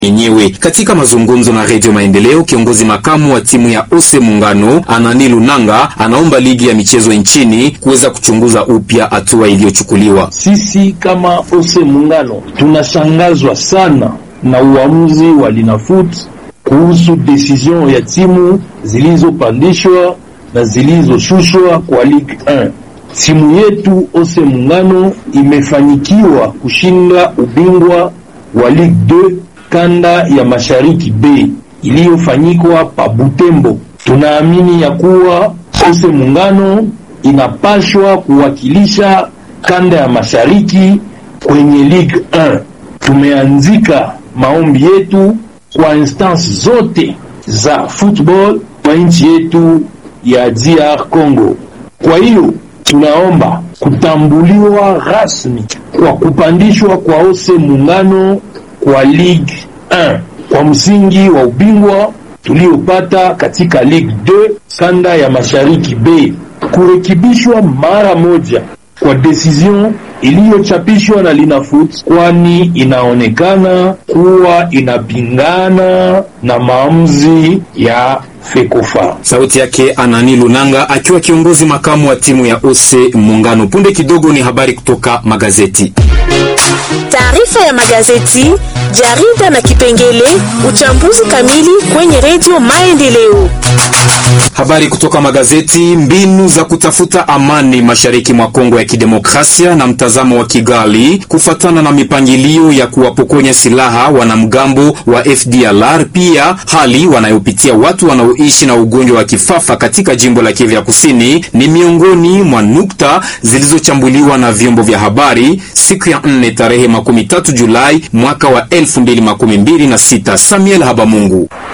yenyewe. Katika mazungumzo na Redio Maendeleo, kiongozi makamu wa timu ya Ose Muungano Anani Lunanga anaomba ligi ya michezo nchini kuweza kuchunguza upya hatua iliyochukuliwa. Sisi kama Ose Muungano tunashangazwa sana na uamuzi wa Linafoot kuhusu decision ya timu zilizopandishwa na zilizoshushwa kwa Ligue 1. Timu yetu Ose Muungano imefanikiwa kushinda ubingwa wa Ligue 2 kanda ya Mashariki B iliyofanyikwa pa Butembo. Tunaamini ya kuwa Ose Muungano inapashwa kuwakilisha kanda ya Mashariki kwenye Ligue 1. Tumeanzika maombi yetu kwa instance zote za football kwa nchi yetu ya DR Congo. Kwa hiyo tunaomba kutambuliwa rasmi kwa kupandishwa kwa Ose Muungano kwa Ligue 1 kwa msingi wa ubingwa tuliopata katika Ligue 2 kanda ya Mashariki B, kurekebishwa mara moja kwa decision iliyochapishwa na Linafoot, kwani inaonekana kuwa inapingana na maamuzi ya Fekofa. Sauti yake Anani Lunanga akiwa kiongozi makamu wa timu ya Ose Muungano. Punde kidogo ni habari kutoka magazeti. Taarifa ya magazeti, jarida na kipengele uchambuzi kamili kwenye Redio Maendeleo. Habari kutoka magazeti. Mbinu za kutafuta amani mashariki mwa Kongo ya Kidemokrasia na mtazamo wa Kigali kufatana na mipangilio ya kuwapokonya silaha wanamgambo wa FDLR, pia hali wanayopitia watu wanaoishi na ugonjwa wa kifafa katika jimbo la Kivu ya Kusini ni miongoni mwa nukta zilizochambuliwa na vyombo vya habari siku ya nne tarehe makumi tatu Julai mwaka wa elfu mbili makumi mbili na sita. Samuel Habamungu